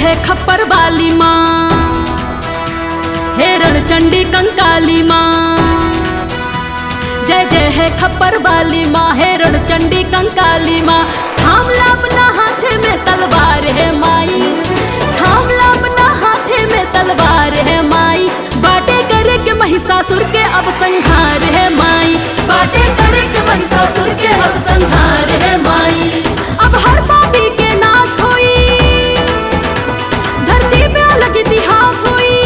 है खप्पर वाली माँ हेरण चंडी कंकाली माँ जय जय है खप्पर वाली माँ हेरण चंडी कंकाली माँ थाम ला अपना हाथे में तलवार है माई थाम ला अपना हाथे में तलवार है माई बाटे करे के महिषासुर के अब संहार है माई बाटे करे के महिषासुर के अब संहार है माई अब हर पापी के नाश होई धरती पे अलग इतिहास होई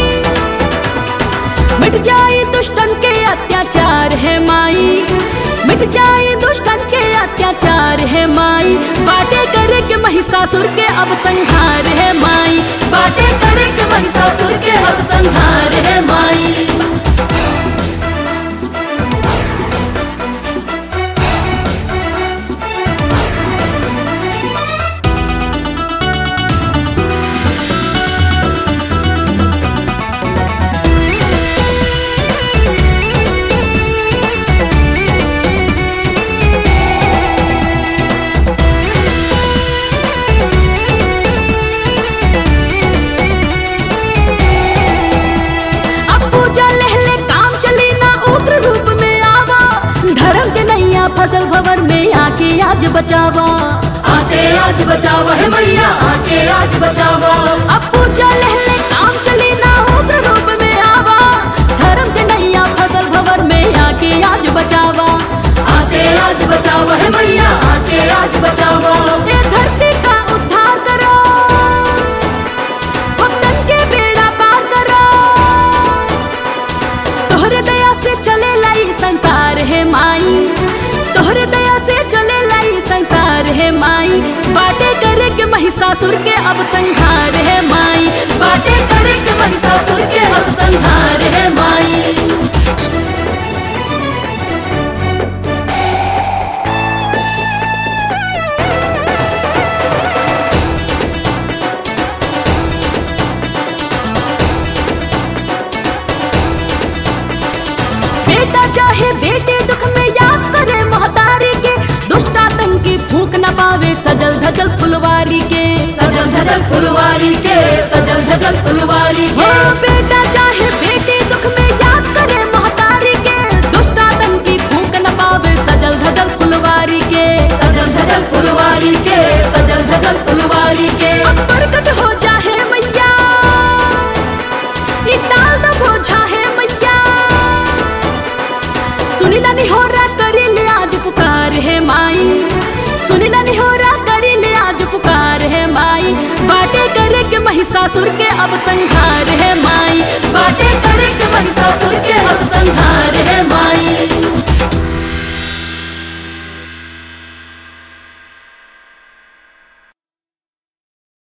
मिट जाए दुष्टन के अत्याचार है माई मिट जाए दुष्टन के अत्याचार है माई बाटे करे के महिषासुर के अब संहार है माई बाटे करे के महिषासुर के अब संहार है माई अब पूजा लहले काम चली ना उग्र रूप में आवा धर्म के नैया फसल भवर में आके आज बचावा आके आज बचावा है मैया आके आज बचावा अब पूजा लहले काम चली ना उग्र रूप में आवा धर्म के नैया फसल भवर में आके आज बचावा आके आज बचावा है मैया आके आज बचावा ये धरती का उद्धार करो भक्तन के बेड़ा पार करो तोहरे दया से चले लाई संसार है माई तोहरे दया से चले लाई संसार है माई बाटे करे के महिषासुर के अब संहार है माई बाटे करे के महिषासुर के अब संहार है माई बेटा चाहे बेटे दुख में याद करे महतारी के दुष्ट आतंकी फूक न पावे सजल धजल फुलवारी के सजल धजल फुलवारी के सजल धजल फुलवारी के बेटा चाहे बेटे दुख में याद करे महतारी के दुष्ट आतंकी फूक न पावे सजल धजल फुलवारी के सजल धजल फुलवारी के सजल धजल फुलवारी के अब प्रकट हो जाहे मैया ई ताल द बोझा है मैया सुनीला निहोरा करी ले आज पुकार है माई सुनीला निहोरा करी ले आज पुकार है माई बाटे करे के महिषासुर के अब संहार है माई बाटे करे के महिषासुर के अब संहार है